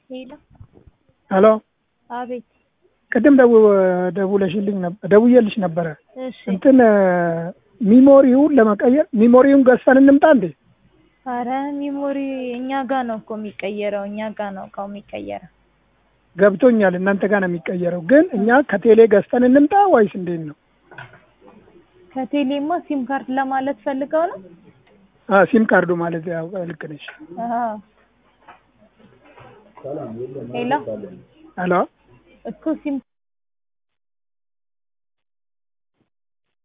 ሄሎ ሄሎ አቤት ቅድም ደው ደውለሽልኝ ነበር ደውዬልሽ ነበረ እሺ እንትን ሚሞሪውን ለመቀየር ሚሞሪውን ገዝተን እንምጣ እንዴ? አረ ሚሞሪ እኛ ጋ ነው እኮ የሚቀየረው እኛ ጋ ነው እቃው የሚቀየረው ገብቶኛል እናንተ ጋር ነው የሚቀየረው፣ ግን እኛ ከቴሌ ገዝተን እንምጣ ወይስ እንዴት ነው? ከቴሌማ ሲም ካርድ ለማለት ፈልገው ነው አ ሲም ካርዱ ማለት ያው ልክ ነሽ። አዎ ሄሎ ሄሎ እኮ ሲም